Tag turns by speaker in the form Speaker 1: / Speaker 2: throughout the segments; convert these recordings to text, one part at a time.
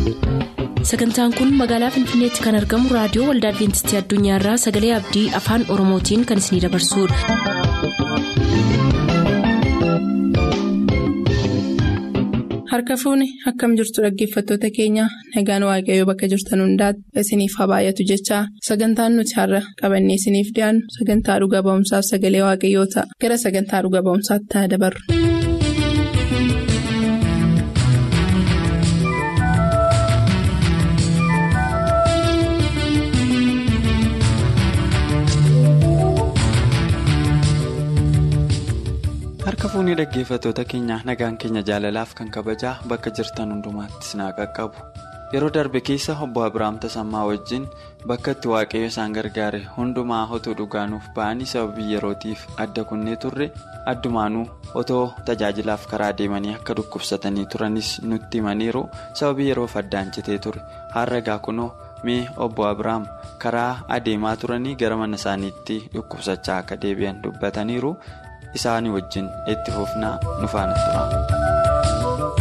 Speaker 1: sagantaan kun magaalaa finfinneetti kan argamu raadiyoo waldaa adventistii addunyaarraa sagalee abdii afaan oromootiin kan isinidabarsudha.
Speaker 2: harka fuuni akkam jirtu dhaggeeffattoota keenya nagaan waaqayyoo bakka jirtan hundaati isiniif haa baay'atu jechaa sagantaan nuti har'a qabannee isiniif dhiyaannu sagantaa dhuga ba'umsaaf sagalee waaqayyoo ta'a gara sagantaa dhuga ba'umsaatti haa dabarru.
Speaker 3: harka fuunii dhaggeeffattoota keenyaa nagaan keenya jaalalaaf kan kabajaa bakka jirtan hundumaatti sinaa qaqqabu yeroo darbe keessa obbo Abiraam Tasammaa wajjin bakka itti waaqayyo isaan gargaare hundumaa otoo dhugaanuuf ba'anii sababii yerootiif adda kunnee turre addumaanuu otoo tajaajilaaf karaa deemanii akka dhukkubsatanii turanis nutti himaniiru sababii yeroof addaan citee ture har'a egaa kunoo mee obbo Abiraam karaa adeemaa turanii gara mana isaaniitti dhukkubsachaa akka deebi'an dubbataniiru. isaanii wajjin itti fufnaa nu faana tura.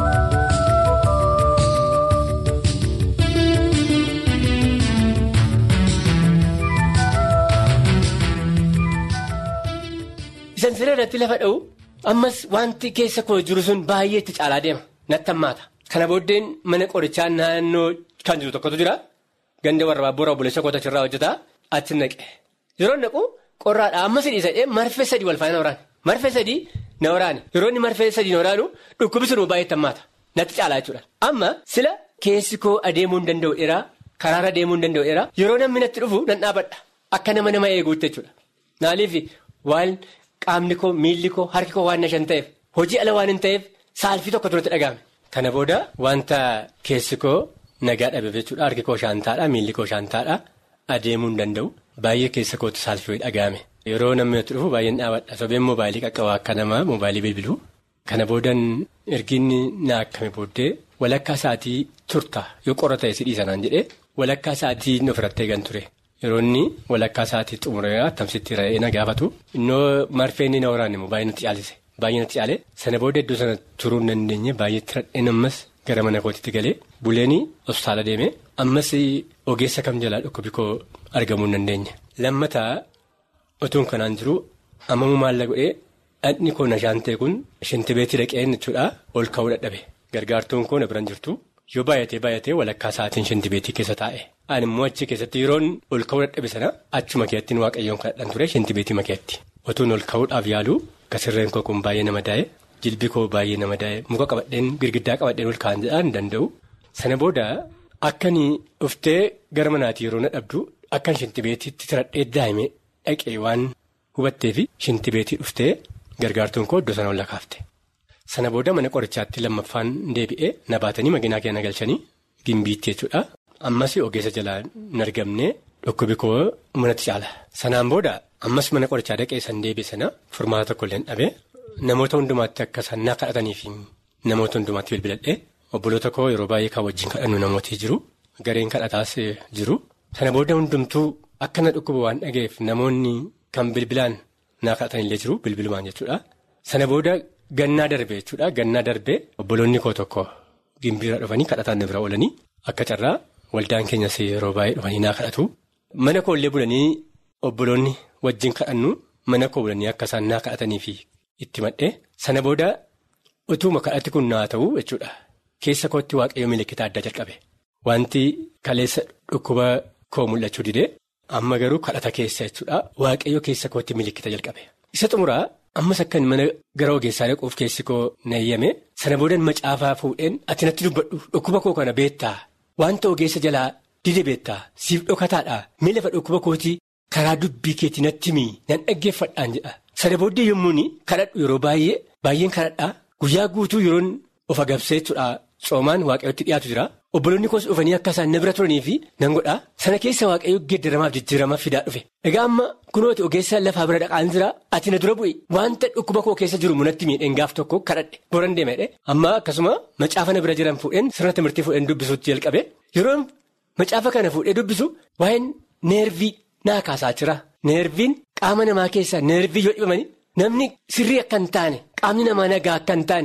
Speaker 4: Isan siree irratti lafa dha'u ammas wanti keessa koo jiru sun baay'ee itti caalaa deema natti hammaata. Kana booddeen mana qorichaa naannoo kan jiru tokkotu jira. Ganda warra baabura obboleessa koota achirraa hojjetaa achi naqe. Yeroo naqu qorraadhaa ammas hidhiisadhee marfee sadii wal faana waraane. Marfee sadii na waraane yeroo inni marfee sadii na waraanu dhukkubi sun baay'ee hammaata natti caalaa jechuudha. Amma sila keessi koo adeemuu hin danda'u dheeraa karaarra deemuu hin danda'u dheeraa yeroo namni natti dhufu nan dhaabadha akka nama nama eeguutti jechuudha. Naaliif waan qaamni koo miilli koo harki koo waan nashan ta'eef hojii ala waan hin ta'eef saalfii tokko turatti dhaga'ame. Kana booda wanta keessi koo nagaa dhabeef jechuudha harki koo shaantaadha miilli koo shaantaadha adeemuu hin danda'u baay'ee keessa kootti saalfii dhaga'ame. Yeroo namni natti dhufu baay'een dhaabadha. Sobeen mobaayilii qaqqabaa akka namaa mobaayilii bilbiluu. Kana boodan erginni na akkame booddee walakkaa isaatii turta yoo qorra ta'e si dhiisanaan jedhee walakkaa isaatii ofirratti eegan ture. Yeroo inni walakkaa isaatii xumuree tamsitti ra'ee na gaafatu. Innoo marfee inni na waraanne immoo baay'ee natti caalise. Baay'ee natti caale sana booda iddoo sana turuu hin dandeenye baay'eetti radheen ammas gara mana kootitti galee buleen hospitaala deeme ammas ogeessa kam jalaa dhukkubi koo argamuu hin dandeenye. Lammataa. Otuun kanaan jiru ammamu maalla godhee dhadhni koo nashaan ta'e kun shintibeetii dhaqeen jechuudha ol ka'uu dadhabe gargaartuun koo na biraan jirtu yoo baay'atee baay'atee walakkaa isaatiin shintibeetii keessa taa'e ani immoo achi keessatti yeroon ol ka'uu dadhabe sana achuma keettiin waaqayyoon kadhadhan ture shintibeetii makeetti otuun ol ka'uudhaaf yaalu kasirreen koo kun baay'ee nama daa'e jilbi koo baay'ee nama daa'e muka qabadheen girgiddaa qabadheen ol ka'an jedhaan hin danda'u sana booda akkanii dhuftee gara manaatii yeroo na dhabdu akkan shintibeetiitti tiradhee daa'ime. Dhaqee waan hubattee fi shintibeetii dhuftee gargaartuun koo iddoo sana ol kaafte. Sana booda mana qorichaatti lammaffaan deebi'ee na baatanii makiinaa keenya galchanii gimbiitti jechuudha. Ammas ogeessa jalaa hin argamne dhukkubi koo manatti caala. Sanaan booda ammas mana qorichaa dhaqee san deebi'e sana furmaata tokko illee dhabee namoota hundumaatti akka isaan naa kadhatanii fi namoota hundumaatti bilbiladhee obboloota koo yeroo baay'ee kan wajjin kadhannu namooti jiru. Gareen kadhataas jiru. Sana booda hundumtuu. Akka na dhukkuba waan dhaga'eef namoonni kan bilbilaan naa kadhatanillee jiru bilbilumaan jechuudha. Sana booda gannaa darbe jechuudha. Gannaa darbe obboloonni koo tokko gimbiirra dhufanii kadhataan na bira oolanii akka carraa waldaan keenyas yeroo baay'ee dhufanii naa kadhatu. Mana koollee bulanii obboloonni wajjin kadhannu mana koo bulanii akka isaan naa kadhatanii fi itti madhee sana booda utuma kadhatti kun naa ta'u jechuudha. Keessa kootti waaqayyoo milikkita addaa jalqabe. Wanti kaleessa dhukkuba koo mul'achuu didee. Amma garuu kadhata keessa jechuudha waaqayyo keessa kootti milikkita jalqabe. Isa xumuraa ammas akkan mana gara ogeessaa dhaquuf keessi koo nayyame sana boodan macaafaa fuudheen ati natti dubbadhu dhukkuba koo kana beektaa wanta ogeessa jalaa dide beektaa siif dhokataadhaa mee lafa dhukkuba kootii karaa dubbii keetii natti mii nan dhaggeeffadhaan jedha. Sana booddee yommuun kadhadhu yeroo baay'ee baay'een kadhadhaa guyyaa guutuu yeroon of agabsee jechuudha coomaan waaqayyootti dhiyaatu jira. Obboloonni koos dhufanii akka isaan na bira turanii fi nan godhaa sana keessa waaqayyo geeddaramaaf jijjiiramaaf fidaa dhufe. Egaa amma kunooti ogeessa lafaa bira dhaqaan jira ati na dura bu'e wanta dhukkuba koo keessa jiru munatti miidheen gaaf tokko kadhadhe boran deemedhe amma akkasuma macaafa na bira jiran fuudheen sirna timirtii fuudheen dubbisuutti jalqabe yeroon macaafa kana fuudhee dubbisu waa'een neervii naa kaasaa jira neerviin qaama namaa keessaa neervii yoo dhibamanii namni sirrii akka hin taane qaamni namaa nagaa akka hin taane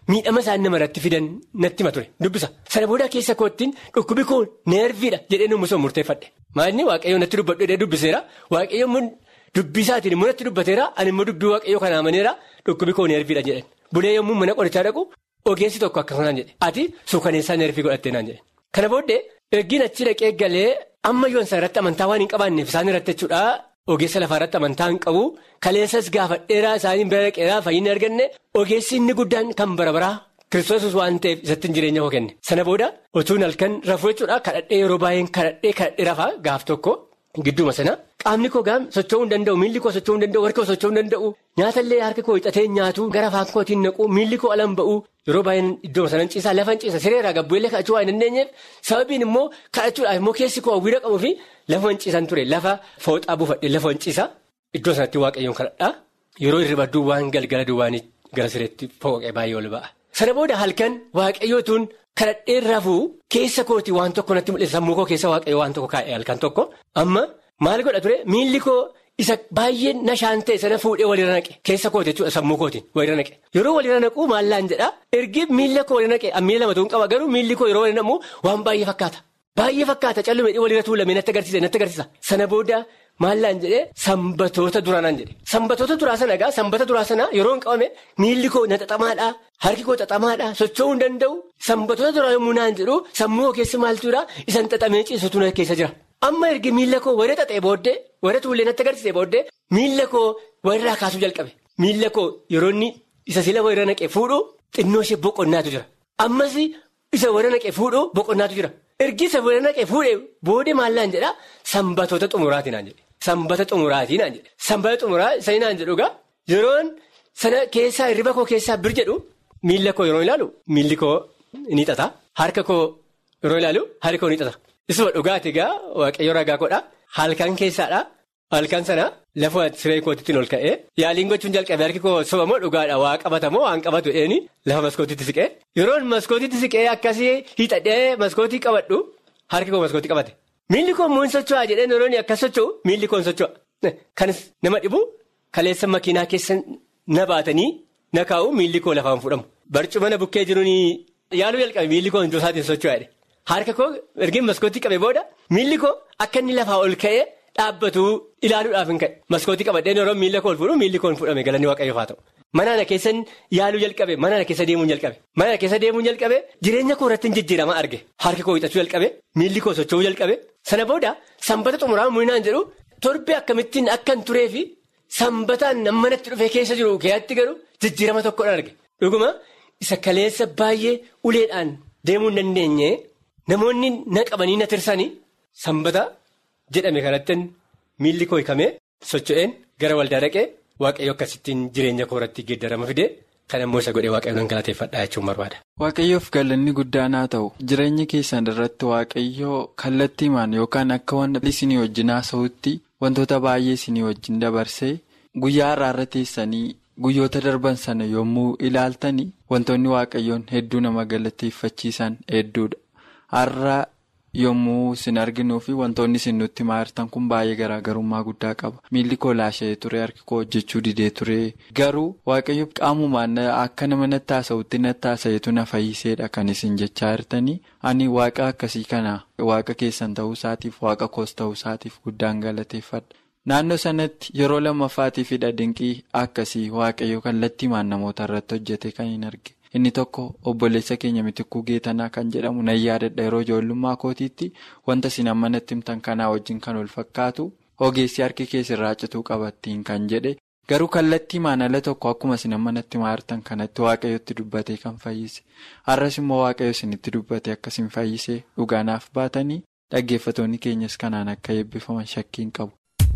Speaker 4: miidhama isaan namarratti fidan natti hima ture dubbisa. Sana booda keessa koottiin dhukkubi koo neerviidha jedhee numusoo murteeffadhe. Maalini waaqayyoo natti dubbadhu jedhee dubbiseera waaqayyoo dubbisaatiin immoo natti dubbateera ani immoo dubbii waaqayyoo kana amaneera dhukkubi koo neerviidha jedhan. Bulee yommuu mana qorichaa dhaqu ogeessi tokko akkasumas jedhe ati suukaneessaa neervii godhattee naan jedhe. Kana booddee ergiin achi dhaqee galee amma yoon isaan irratti amantaa waan hin qabaanneef isaan irratti jechuudha ogeessa lafaa irratti amantaa hin qabu kaleessas gaafadheeraa isaanii bira dhaqeeraa fayyina arganne ogeessi inni guddaan kan bara baraa kiristoos waan ta'eef isatti jireenya koo kenne. Sana booda otuun halkan rafuu jechuudha kadhadhee yeroo baay'een kadhadhee kadhadhee rafaa gaaf tokko gidduuma sana qaamni koo gaam socho'uu hin danda'u miilli koo socho'uu hin danda'u harki koo socho'uu hin danda'u nyaatallee harki koo hixatee nyaatu gara afaan kootiin naqu miilli koo alan ba'u yeroo baay'een iddoo sanan ciisaa lafan ciisa sireeraa gabbu'eellee kadhachuu waan hin dandeenyeef sababiin immoo kadhachuudhaaf immoo keessi koo hawwiidha qabuu fi lafan ciisan ture lafa fooxaa buufadhe lafan ciisa iddoo sanatti waaqayyoon kadhadhaa yeroo hirriba duwwaan galgala duwwaan gara sireetti fooqee baay'ee ol ba'a. Sana booda halkan waaqayyootuun kadhadhee rafuu keessa kooti waan tokko natti mul'isa sammuu koo keessa waaqayyoo waan tokko kaa'e halkan tokko amma maal godha ture miilli koo isa baay'ee nashaan ta'e sana fuudhee walirra naqe keessa kooti jechuudha sammuu kootiin walirra naqe yeroo walirra naquu maallaan jedhaa ergi miilla koo walirra naqe miila lamatu hin qaba garuu miilli koo yeroo walirra naqu waan baay'ee fakkaata baay'ee fakkaata callume walirra tuulamee natti agarsiisa natti agarsiisa sana booda. Maallaan jedhee sanbatoota duraanaan jedhe sanbatoota duraa sana egaa sanbata duraa sana yeroo hin qabame miilli koo na xaxamaadhaa harki koo xaxamaadhaa socho'uu hin danda'u sanbatoota duraa yommuu naan jedhu sammuu koo keessa maaltu jira isan xaxamee ciisutu na keessa jira. Amma ergi miila koo warra xaxee booddee warra tuullee natti agarsiisee booddee miila koo warraa kaasuu jalqabe miila koo yeroo inni isa sila warra naqee fuudhu xinnoo ishee boqonnaatu jira ammas isa warra naqee fuudhu boqonnaatu jira ergi isa warra naqee fuudhee boodee maallaan jedhaa sanbatoota xumuraati naan jedhe. Sanbata xumuraatii naan jedhe sanbata xumuraa sanii naan jedhu egaa yeroon sana keessaa hirriba koo keessaa bir jedhu miila koo yeroo ilaalu miilli koo ni xaxa harka koo yeroo ilaalu harki koo ni xaxa isuma dhugaati egaa waaqayyo ragaa godha halkan keessaadha halkan sana lafa siree kootiitiin ol ka'ee yaaliin gochuun jalqabee harki koo sobamoo dhugaadha waa qabatamoo waan qabatu eeni lafa maskootiitti siqee yeroon maskootiitti siqee akkasii hiixadhee maskootii qabadhu harki koo maskootii qabate. Miilli koo immoo hin socho'aa jedhee yeroo akkas socho'u miilli koo hin socho'a. Kanis nama dhibu kaleessa makiinaa keessa na baatanii na kaa'u miilli koo lafaan fudhamu. Barcuma na bukkee jiruun yaaluu jalqabe miilli koo hin isaatiin socho'aa jedhe. Harka koo ergi maskootii qabe booda miilli koo akka inni lafaa ol ka'ee dhaabbatu ilaaluudhaaf hin ka'e. Maskootii qabadhee yeroo miila koo ol fuudhu miilli koo hin fudhame galanni waaqayyoof haa ta'u. Mana na keessa yaaluu jalqabe mana na keessa deemuun jalqabe mana na keessa deemuun jalqabe jireenya koo irratti jijjiirama arge harki koo hiixachuu jalqabe miilli koo socho'uu jalqabe sana booda sanbata xumuraa muinaan jedhu torbee akkamittiin akkan turee fi sanbataan manatti dhufee keessa jiru keeyyaatti garuu jijjiirama tokkodhaan arge dhuguma isa kaleessa baay'ee uleedhaan deemuu hin dandeenye namoonni na qabanii na tirsanii sanbata jedhame kanatti miilli koo hiikamee socho'een gara waldaa dhaqee. Waaqayyo akkasittiin jireenya koo irratti geeddarama fide kan ammoo isa godhee waaqayyoon nan galateeffadhaa jechuun barbaada.
Speaker 3: Waaqayyoof galanni guddaan haa ta'u jireenya keessan irratti waaqayyoo kallattiimaan yookaan akka wanta isinii wajjin haasa'utti wantoota baay'ee isinii wajjin dabarsee guyyaa har'aarra teessanii guyyoota darban sana yommuu ilaaltanii wantoonni waaqayyoon hedduu nama galateeffachiisan hedduudha. Har'a yommuu isin arginuu fi wantoonni isin nutti maartan kun baay'ee garaagarummaa guddaa qaba. Miilli koo laasha'ee ture harki koo hojjechuu didee ture garuu waaqayyo qaamumaan akka nama natti haasa'utti natti haasa'etu na fayyiseedha kan isin jechaa jirtanii ani waaqa akkasii kana waaqa keessan ta'uu isaatiif waaqa koos ta'uu isaatiif guddaan galateeffadha. Naannoo sanatti yeroo lammaffaatiifidha dinqii akkasii waaqayyo kallattiimaan namoota irratti hojjete kan hin arge. Inni tokko obboleessa keenya mitikkuu geetanaa kan jedhamu nan yaadadha yeroo ijoollummaa kootiitti wanta isin amma natti himtan kanaa wajjin kan wal fakkaatu ogeessi harki keessirraa cituu qabattiin kan jedhe garuu kallattiimaan ala tokko akkuma isin amma natti maartan kanatti waaqayyotti dubbatee kan fayyise har'as immoo waaqayyo isinitti dubbate akkasiin fayyisee dhugaanaaf baatanii dhaggeeffatoonni keenyas kanaan akka eebbifaman shakkiin qabu.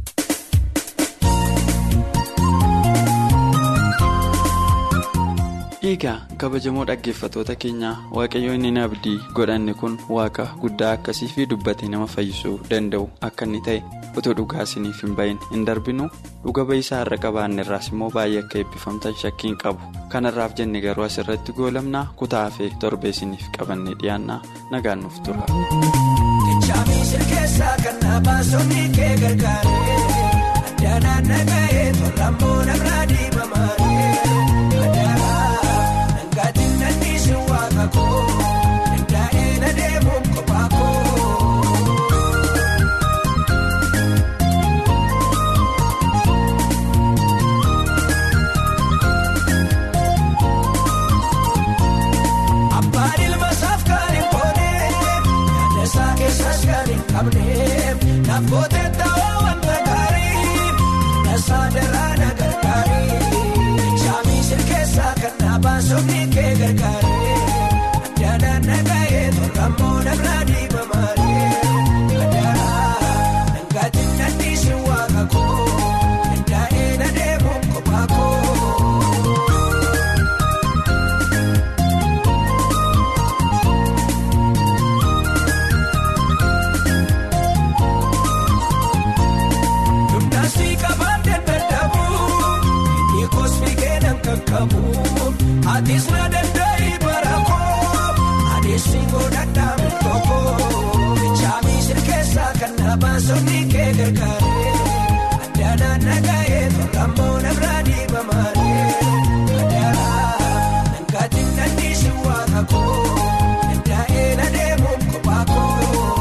Speaker 3: Egaa kabajamoo dhaggeeffatoota keenyaa waaqayyo inni abdii godhanne kun waaqa guddaa akkasii fi dubbatee nama fayyisuu danda'u akka inni ta'e otoo dhugaa isiniif hin bahin hin darbinu dhuga ba'isaa irra qabaanne irraas immoo baay'ee akka eebbifamtan shakkiin qabu kanarraaf jenne garuu asirratti goolamnaa kutaa hafee torbee isiniif qabannee dhiyaannaa nagaan nuuf tura.
Speaker 5: qabneef naafotee ta'oo wanta gaarii nasaa daraana gargaarii shaamii sirkeessaa kan dhaabaa somni kee gargaaree addaadhaan nagahee tolfamoo namraa diibamaaree addaadhaa dhangaatiin nanniisi waaqa koo dandaa'ee na deemuun kophaa koo. Dumnaasii qabaatee dadhabuu inni kosmikee nan kakkabu atis na danda'ii barakoo adeemsi godhadhaa murtoko chaamii sirkeessaa kan dhaabaa somni kee gargaaree addaanaan nagahee tolfamoo namraa diibamaaree addaanaa dhangaatiin nanniisi waaqa koo dandaa'ee na deemuun kophaa koo.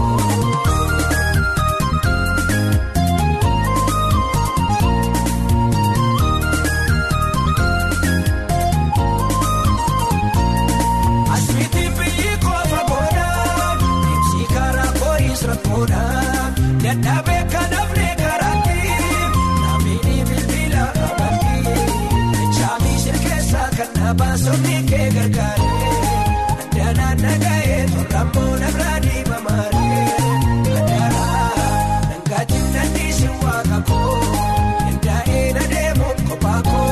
Speaker 5: Aswiitiin biyyi koofa boodaan ibsi karaa koo'is rakkoodhaan dadhabee kan hafnee garaatti naamini bilbila amantii chaamii sirkeessaa kan dhaabaa somni kee gargaaree addaanaan nagahee tolfamoo namraa diibamaaree addaanaa dhangaatiin nanniisi waaqa koo dandaa'ee na deemuun kophaa koo.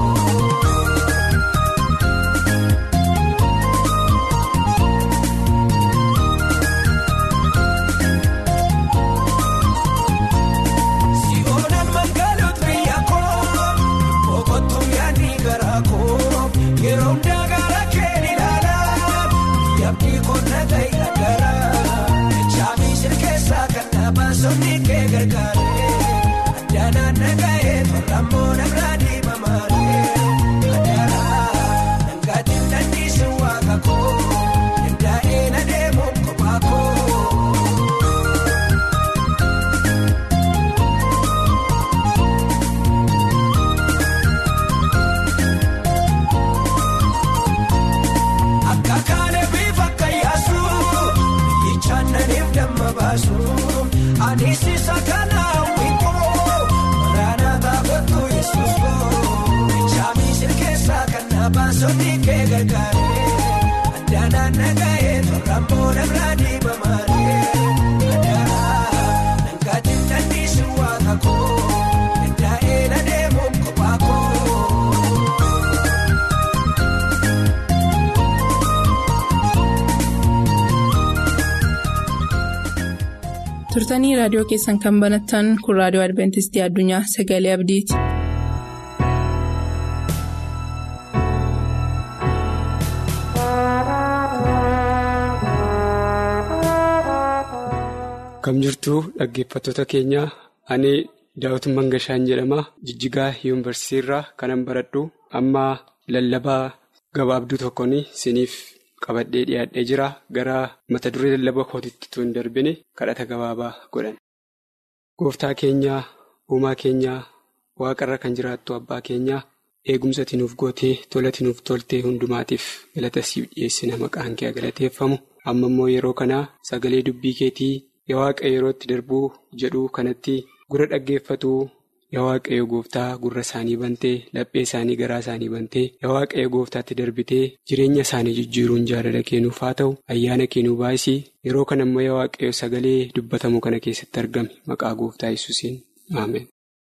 Speaker 5: Si'oonaan magaalota biyya koo boqotuu yaadni garaa koo yeroo hundaa gara keen ilaalaa yaabdii qonna ta'e dhagaraa chaamii sirkeessaa kan dhaabaa somni kee gargaaree addaanaan nagahee tolfamoo namraa diibamaaree addaanaa dhangaatiin nanniisi waaqa koo dandaa'ee na deemuun kophaa koo. Akka kaane bifa akka yaasu biyyicha naniif damma baasu anis isa kana wiikoo waraana taa'utu yesuus koo chaamii sirkeessaa kan dhaabaa somni kee gargaaree addaanaan nagahee tolfamoo namraa diibamaaree addaanaa dhangaatiin nanniisi waaqa koo dandaa'ee na deemuun kophaa koo.
Speaker 2: turtanii raadiyoo keessan kan banattan kun raadiyoo adventistii addunyaa sagalee abdiiti.
Speaker 6: Kam jirtuu dhaggeeffattoota keenya ani daawit Mangashaan jedhama jijjigaa yuunivarsiitii irraa kanan baradhu amma lallabaa gabaabduu tokkoon siniif qabadhee dhiyaadhee jira gara mata duree lallaba kootitti tun darbine kadhata gabaabaa godhan. Gooftaa keenyaa uumaa keenyaa waaqarra kan jiraattu abbaa keenyaa eegumsa nuuf gootee tolati nuuf toltee hundumaatiif galata siif dhiyeessina maqaan kee galateeffamu amma immoo yeroo kanaa sagalee dubbii keetii yaa waaqa yerootti darbuu jedhu kanatti gura dhaggeeffatuu yaa waaqayyo gooftaa gurra isaanii bantee laphee isaanii garaa isaanii bantee yaa waaqayyo gooftaatti darbitee jireenya isaanii jijjiiruun jaalala kennuuf haa ta'u ayyaana kennuu baay'isii yeroo kana immoo yaa waaqayyo sagalee dubbatamu kana keessatti argame maqaa gooftaa yesuusiin aameen.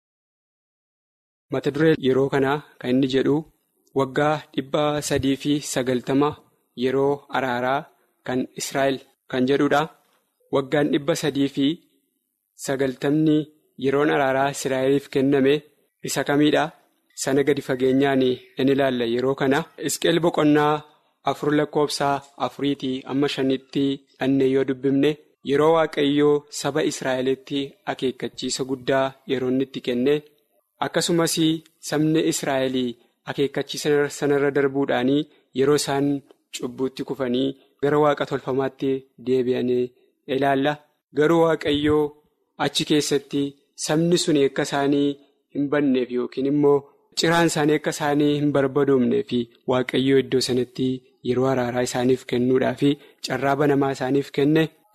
Speaker 6: mata duree yeroo kanaa kan inni jedhu waggaa dhibba sadii fi sagaltama yeroo araaraa kan israa'el kan jedhudha waggaan dhibba sadii fi sagaltamni yeroon araaraa israa'eliif kenname isa kamiidha sana gadi fageenyaan in ilaalla yeroo kana isqeel boqonnaa afur lakkoofsaa afuriitii amma shanitti dhannee yoo dubbifne yeroo waaqayyoo saba israa'elitti akeekkachiisa guddaa yeroo inni itti kenne. akkasumas sabni israa'elii akeekkachiisa sanarra darbuudhaan yeroo isaan cubbuutti kufanii gara waaqa tolfamaatti deebi'anii ilaalla garuu waaqayyoo achi keessatti sabni sun akka isaanii hin banneef yookiin immoo ciraan isaanii akka isaanii hin barbadoomneef waaqayyoo iddoo sanatti yeroo araaraa isaaniif kennuudhaaf carraa banamaa isaaniif kenne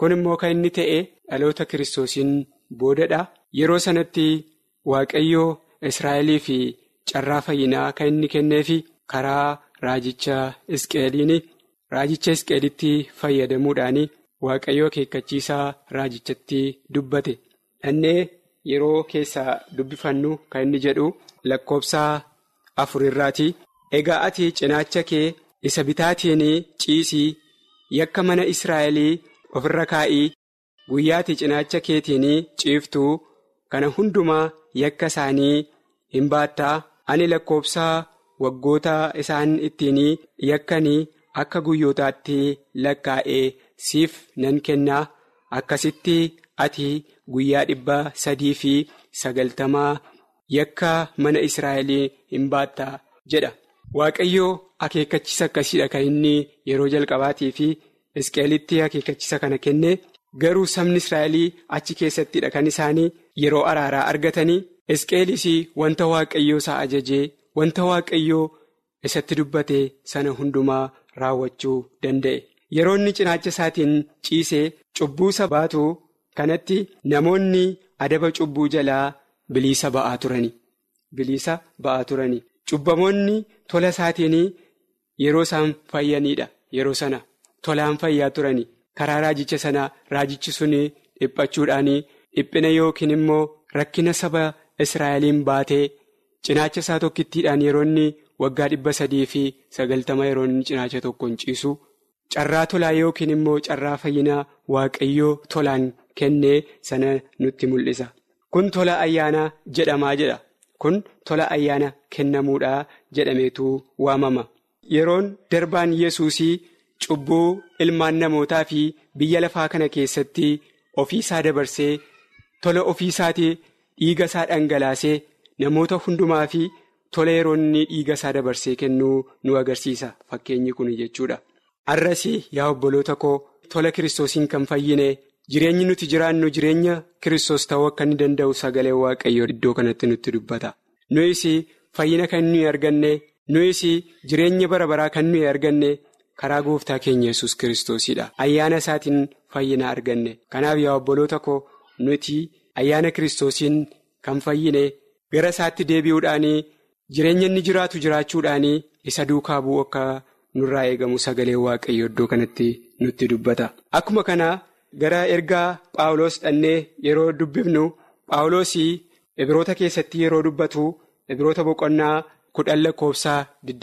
Speaker 6: kun immoo kan inni ta'e dhaloota kiristoosiin boodadha yeroo sanatti waaqayyoo israa'elii fi carraa fayyinaa kan inni kenneefi karaa raajicha isqeeliin raajicha isqeelitti fayyadamuudhaan waaqayyoo akeekkachiisaa raajichatti dubbate dhannee yeroo keessaa dubbifannu kan inni jedhu lakkoobsa afur irraati egaa ati cinaacha kee isa bitaatiin ciisii yakka mana israa'elii ofirra kaa'ii guyyaati cinaacha keetiin ciiftuu kana hundumaa yakka isaanii hin baattaa ani lakkoobsaa waggoota isaan ittiin yakkanii akka guyyootaatti lakkaa'ee siif nan kennaa akkasitti ati guyyaa dhibba sadii fi sagaltamaa yakka mana israa'elii hin baattaa jedha waaqayyoo akeekkachiisa akkasiidha kan inni yeroo jalqabaatii fi isqeelitti akeekkachiisa kana kenne garuu sabni israa'elii achi keessattidha kan isaanii yeroo araaraa argatanii isqeelis wanta waaqayyoo isaa ajajee wanta waaqayyoo isatti dubbate sana hundumaa raawwachuu danda'e yeroo inni cinaacha isaatiin ciisee cubbuu isa baatu kanatti namoonni adaba cubbuu jalaa biliisa ba'aa turani biliisa ba'aa turani cubbamoonni tola isaatiin yeroo isaan fayyaniidha yeroo sana tolaan fayyaa turani karaa raajicha sana raajichi sun dhiphachuudhaan dhiphina yookiin immoo rakkina saba israa'eliin baatee cinaacha isaa tokkittiidhaan yeroo inni waggaa dhibba sadii fi sagaltama yeroo inni cinaacha tokkoon ciisu carraa tolaa yookiin immoo carraa fayyinaa waaqayyoo tolaan kennee sana nutti mul'isa kun tola ayyaanaa jedhamaa jedha kun tola ayyaana kennamuudhaa jedhameetu waamama yeroon darbaan yesuusii cubbuu ilmaan namootaa fi biyya lafaa kana keessatti ofiisaa dabarsee tola ofiisaatii dhiiga isaa dhangalaasee namoota hundumaa fi tola yeroo inni dhiiga isaa dabarsee kennuu nu agarsiisa fakkeenyi kun jechuudha. Arras yaa obboloota koo tola kiristoosiin kan fayyine jireenyi nuti jiraannu jireenya kiristoos ta'uu akka inni danda'u sagalee waaqayyoo iddoo kanatti nutti dubbata. Nuyis fayyina kan nuyi arganne nuyis jireenya bara baraa kan nuyi arganne karaa gooftaa keenya yesus kiristoosidha. Ayyaana isaatiin fayyina arganne kanaaf yaa obboloota koo nuti ayyaana kiristoosiin kan fayyine gara isaatti deebi'uudhaan jireenya inni jiraatu jiraachuudhaan isa duukaa bu'u akka. nurraa eegamu sagalee waaqayyo iddoo kanatti nutti dubbata akkuma kana gara ergaa paawuloos dhannee yeroo dubbifnu paawuloos ibiroota keessatti yeroo dubbatu ibiroota boqonnaa kudhan lakkoofsaa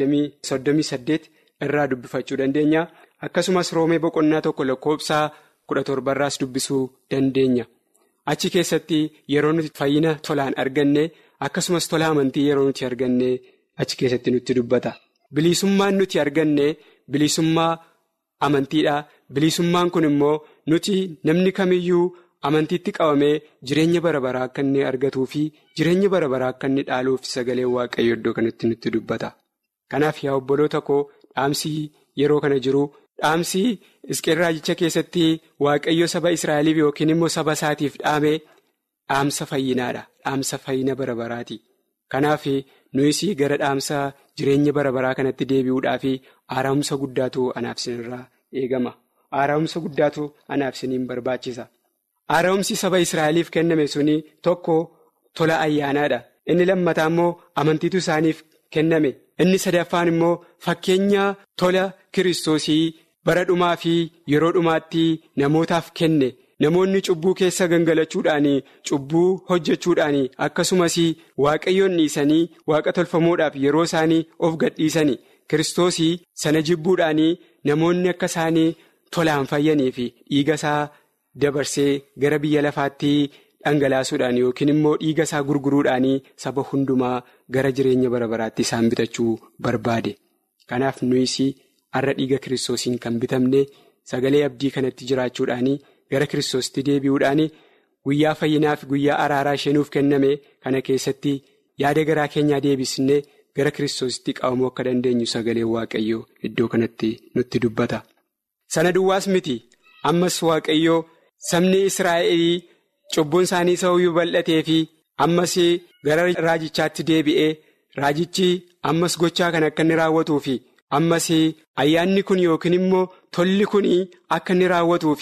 Speaker 6: 38 irraa dubbifachuu dandeenya akkasumas roomee boqonnaa tokko lakkoofsaa 17 irraas dubbisuu dandeenya achi keessatti yeroo nuti fayyina tolaan arganne akkasumas tola amantii yeroo nuti arganne achi keessatti nutti dubbata. Bilisummaan nuti arganne bilisummaa amantiidha. Bilisummaan kun immoo nuti namni kamiyyuu amantiitti qabamee jireenya bara baraa akka inni argatuu fi jireenya bara baraa akka inni dhaaluuf sagalee waaqayyo iddoo kanatti nutti dubbata. Kanaaf yaa obboloota koo dhaamsi yeroo kana jiru dhaamsi isqeel raajicha keessatti waaqayyo saba Israa'eliif yookiin immoo saba isaatiif dhaame dhaamsa fayyinaadha. Dhaamsa fayyina bara baraati. Kanaaf nuyis gara dhaamsa jireenya bara baraa kanatti deebi'uudhaaf haara'umsa guddaatu anaaf sinirraa eegama. Haara'umsa guddaatu anaaf siniin barbaachisa. Haara'umsi saba Israa'eliif kenname suni tokko tola ayyaanaadha. Inni lammataa immoo amantiitu isaaniif kenname. Inni sadaffaan immoo fakkeenya tola kiristoosii bara dhumaa fi yeroo dhumaatti namootaaf kenne. Namoonni cubbuu keessa gangalachuudhaan cubbuu hojjechuudhaan akkasumas waaqayyoon dhiisanii waaqa tolfamoodhaaf yeroo isaanii of gadhiisanii kiristoosii sana jibbuudhaan namoonni akka isaanii tolaan fayyanii fi dhiiga isaa dabarsee gara biyya lafaatti dhangalaasuudhaan yookiin immoo dhiiga isaa gurguruudhaan saba hundumaa gara jireenya bara baraatti isaan bitachuu barbaade. Kanaaf nuyis har'a dhiiga kiristoosiin kan bitamne sagalee abdii kanatti jiraachuudhaan. Gara kiristoositti deebi'uudhaan guyyaa fayyinaa fi guyyaa araaraa isheenuuf kenname kana keessatti yaada garaa keenyaa deebisnee gara kiristoositti qabamuu akka dandeenyu sagalee waaqayyoo iddoo kanatti nutti dubbata. Sana duwwaas miti ammas waaqayyoo sabni Israa'el cubbuun isaanii sa'uyyuu bal'atee fi ammas gara raajichaatti deebi'ee raajichi ammas gochaa kan akka inni raawwatuu fi ammas ayyaanni kun yookiin immoo tolli kun akka inni raawwatuu fi.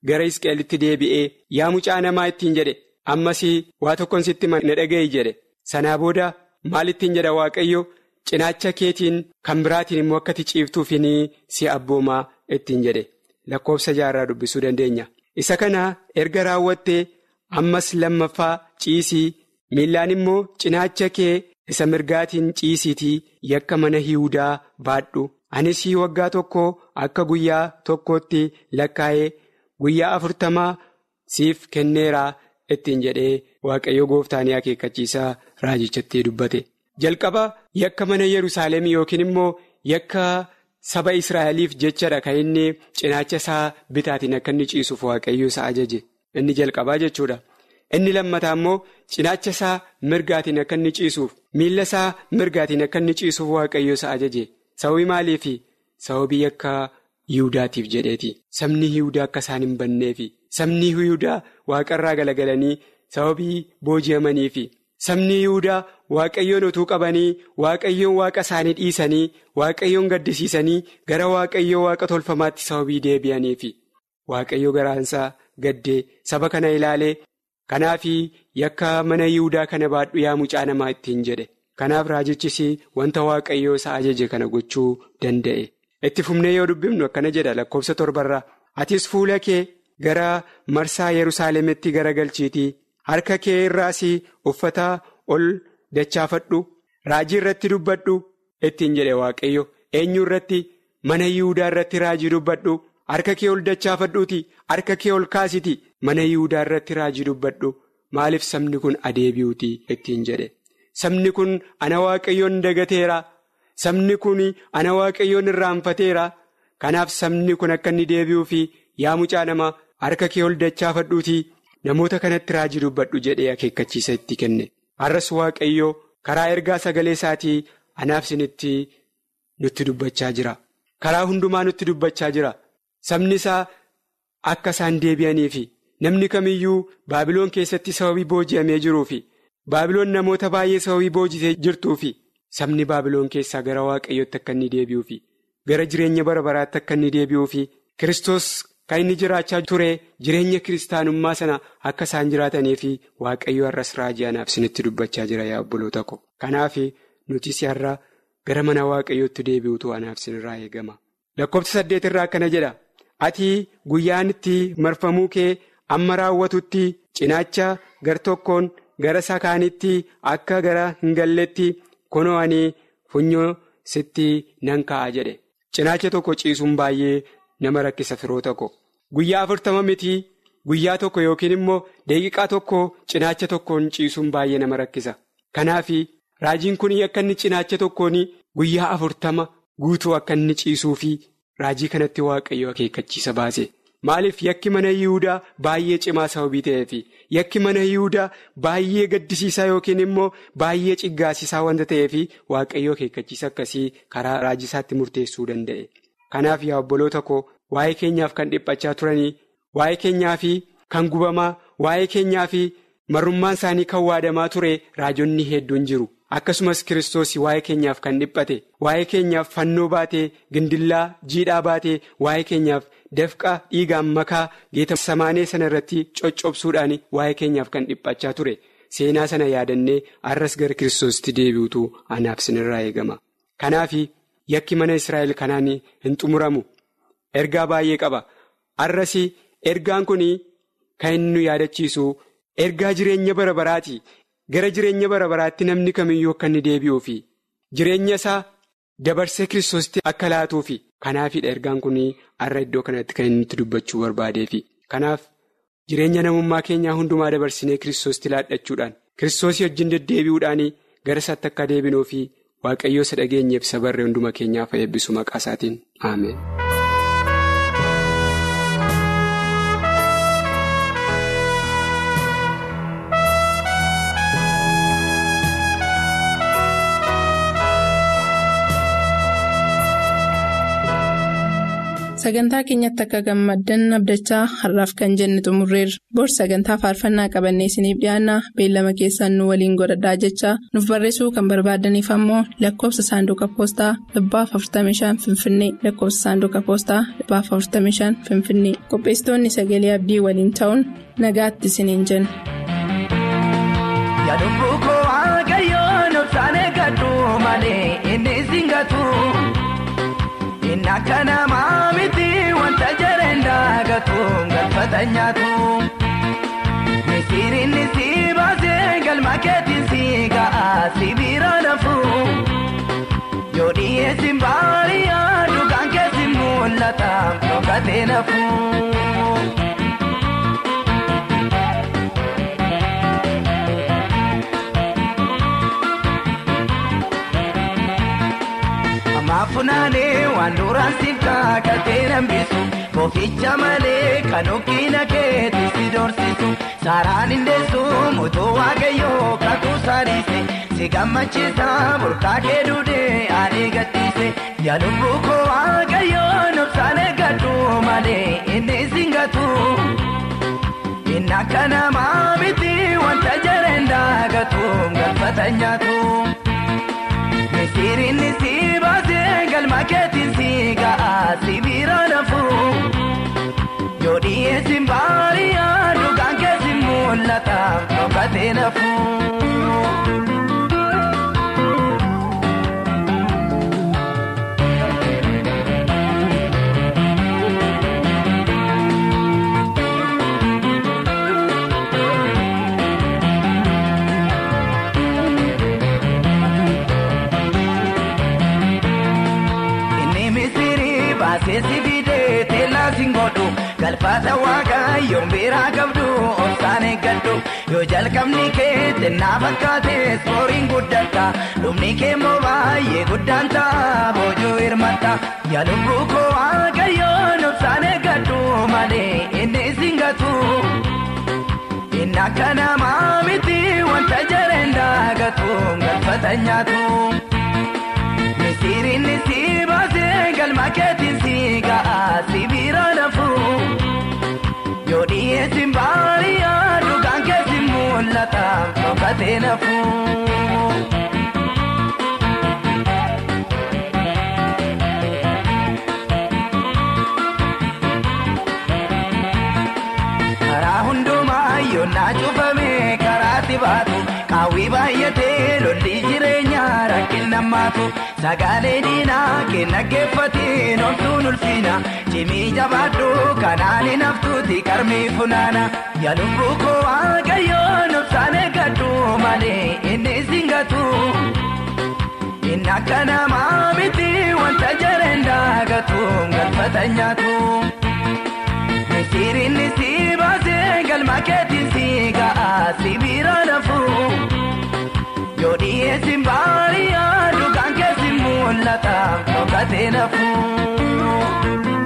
Speaker 6: gara Hisqeelitti deebi'ee yaa mucaa namaa ittiin jedhe ammas waa tokkoon sitti na dhaga'i jedhe sanaa booda maal ittiin jedha waaqayyo cinaacha keetiin kan biraatiin immoo akkati ciiftuufin si abboomaa ittiin jedhe lakkoofsa jaarraa dubbisuu dandeenya. Isa kana erga raawwattee ammas lammaffaa ciisii miillaan immoo cinaacha kee isa mirgaatiin ciisiitii yakka mana Yihudaa baadhu anis waggaa tokko akka guyyaa tokkootti lakkaa'ee guyyaa afurtamaa siif kenneeraa ittiin jedhee waaqayyo gooftaanii akeekkachiisaa raajichatti dubbate. Jalqaba yakka mana Yerusaalem yookiin immoo yakka saba Israa'eliif jechadha kan inni cinaacha isaa bitaatiin akka inni ciisuuf waaqayyo isa ajaje inni jalqabaa jechuudha. Inni lammataa immoo cinaacha isaa mirgaatiin akka inni ciisuuf miila isaa mirgaatiin akka inni ciisuuf waaqayyo isa ajaje sababii maaliifi sababii yakka Yihudaatiif jedheeti sabni Yihudaa akka isaan hin banneefi sabni Yihudaa waaqarraa galagalanii sababii booji'amaniifi sabni Yihudaa waaqayyoon utuu qabanii waaqayyoon waaqa isaanii dhiisanii waaqayyoon gaddisiisanii gara waaqayyoo waaqa tolfamaatti sababii deebi'aniifi waaqayyo garaansaa gaddee saba kana ilaalee. Kanaaf yakka mana Yihudaa kana baadhu yaa mucaa namaa ittiin jedhe kanaaf raajichis wanta waaqayyoo isa ajaje kana gochuu danda'e itti fufnee yoo dubbifnu akkana jedha lakkoofsa torbarraa atis fuula kee gara marsaa Yerusaalemitti garagalchiitii harka kee irraas uffata ol dachaafadhu raajii irratti dubbadhu ittiin jedhe waaqayyo eenyu irratti mana Yihudaa irratti raajii dubbadhu. Harka kee ol dachaafadhuuti harka kee ol kaasiti mana Yihudaa irratti raajii dubbadhu maaliif sabni kun adeebi'uuti ittiin jedhe sabni kun ana waaqayyoon dagateera sabni kun ana waaqayyoon irraanfateera kanaaf sabni kun akka inni deebi'uu fi yaa mucaa nama harka kee ol dachaafadhuuti namoota kanatti raajii dubbadhu jedhee akeekkachiisa itti kenne har'as waaqayyoo karaa ergaa sagalee isaatii anaaf sinitti nutti dubbachaa jira karaa hundumaa nutti dubbachaa jira. Sabni isaa akka isaan deebi'aniifi namni kamiyyuu baabiloon keessatti sababii booji'amee jiruufi baabiloon namoota baay'ee sababii boojitee jirtuufi sabni baabiloon keessaa gara waaqayyootti akka inni deebi'uufi gara jireenya bara baraatti akka inni deebi'uufi Kiristoos kan inni jiraachaa ture jireenya kiristaanummaa sana akka isaan jiraataniifi waaqayyo har'as raajii anaaf isinitti dubbachaa jira yaa obboloota ko kanaaf nutis har'a gara mana waaqayyootti deebi'utu anaaf isinirraa eegama lakkoofsa saddeet irraa akkana jedha. Ati guyyaan itti marfamuu kee amma raawwatutti cinaacha gar tokkoon gara sakaanitti akka gara hin galletti kunoo ani funyoo sitti nan ka'a jedhe. Cinaacha tokko ciisuun baay'ee nama rakkisa firoota ko. Guyyaa afurtama miti guyyaa tokko yookiin immoo daqiiqaa tokko cinaacha tokkoon ciisuun baay'ee nama rakkisa. Kanaaf raajiin kun akka inni cinaacha tokkoon guyyaa afurtama guutuu akka inni ciisuufi. Raajii kanatti waaqayyo akeekkachiisa baase maaliif yakki mana Yihudaa baay'ee cimaa sababii ta'eef yakki mana Yihudaa baay'ee gaddisiisaa yookiin immoo baay'ee ciggaasisaa wanta ta'eef waaqayyo akeekkachiisa akkasii karaa raajisaatti murteessuu danda'e. Kanaaf yaa obboloota koo waa'ee keenyaaf kan dhiphachaa turanii waa'ee keenyaa fi kan gubamaa waa'ee keenyaa fi marrummaan isaanii kan waadamaa ture raajonni hedduun jiru. Akkasumas Kiristoos waa'ee keenyaaf kan dhiphate waa'ee keenyaaf fannoo baatee gindillaa jiidhaa baatee waa'ee keenyaaf dafqa dhiigaan makaa geeta samaanee sana irratti coccobsuudhaan waa'ee keenyaaf kan dhiphachaa ture seenaa sana yaadannee arras gara Kiristoositti deebi'utu anaaf sinirraa eegama. Kanaaf yakki mana Israa'el kanaan hin xumuramu ergaa baay'ee qaba arras ergaan kun kan inni nu yaadachiisu ergaa jireenya bara baraati. Gara jireenya bara baraatti namni kamiyyuu akka inni deebi'uufi jireenya isaa dabarsee kiristoositti akka laatuufi kanaafidha ergaan kun har'a iddoo kanatti kan inni nutti dubbachuu barbaadeefi kanaaf jireenya namummaa keenyaa hundumaa dabarsinee kiristoositti laadhachuudhaan kiristoosii wajjin deddeebi'uudhaan gara isaatti akka deebinuufi waaqayyoo isa dhageenyeef isa barree hunduma keenyaaf eebbisu maqaa isaatiin aameen.
Speaker 2: Sagantaa keenyatti akka gammaddan abdachaa har'aaf kan jenne xumurreerra. Bor sagantaa faarfannaa qabannee isiniif dhiyaanna beellama keessaan nu waliin godhadhaa jechaa nuuf barreessuu kan barbaadaniif ammoo lakkoofsa saanduqa poostaa dhibbaaf 45 Finfinnee lakkoofsa saanduqa poostaa dhibbaaf 45 Finfinnee qopheessitoonni sagalee abdii waliin ta'uun nagaatti isiniin jenna.
Speaker 5: Yaaduun koo waaqayyoon obsaan eeggadhu malee inni singatu. Inni akka namaa miti wanta jareen daagatu galfata nyaatu. Misiriin si baasee galma keetiin si ga'a si bira lafu. Yoo dhiyeessin baariyaa dhugaan keessi mul'ata dhokatee nafu. Maafunaanee waan duraan siif kaakatee nambisu Kooficha malee kan okkina keetti si dorsisu Saaraan indeessu mutuu waaqayyoo kakuu saadhiise Si gammachiisa burqaa kee duudee ani gadhiise Yaalubbuu koo waaqayyoon obsaan eeggadhu malee inni singatu Inni akka namaa miti wanta jareen daagatu galfata nyaatu. Misiriin si baasee galma keetiin si ga'a si bira lafu. Yoo dhiyeessin baariyaa dhugaan keessi mul'ata dhokatee nafu. Seesi fidee teellaa singoodhu galfata waaqayyoon biraa qabdu obsaan eeggadhu yoo jalqabni kee xinnaa fakkaate sooriin guddata dhumni kee immoo baay'ee guddaan ta'a boojuu hirmatta yaalubbuu koo waaqayyoon obsaan eeggadhu malee inni singatu inni akka namaa miti wanta jareen daagatu galfata nyaatu. Misiriin si baasee galma keetiin si ga'a si bira lafu. Yoo dhiyeessin baariyaa dhugaan keessi mul'ata dhokatee nafu. Karaa hundumaa yoonnaa cufamee karaatti baatu qaawwii baay'atee lolli jireenyaa rakkin nammaatu sagalee diinaa kenna geeffatiin homtuun ulfiina cimii jabaadhu kanaan hin haftuuti qarmii funaana yaalubbuu koo waaqayyoon obsaan eeggadhu malee inni singatu inni akka namaa miti wanta jareen daagatu galfata nyaatu. Misiriin si baasee galma keetiin si ga'a si bira lafu. Yoo dhiyeessin baariyaa dhugaan keessi mul'ata dhokatee nafu.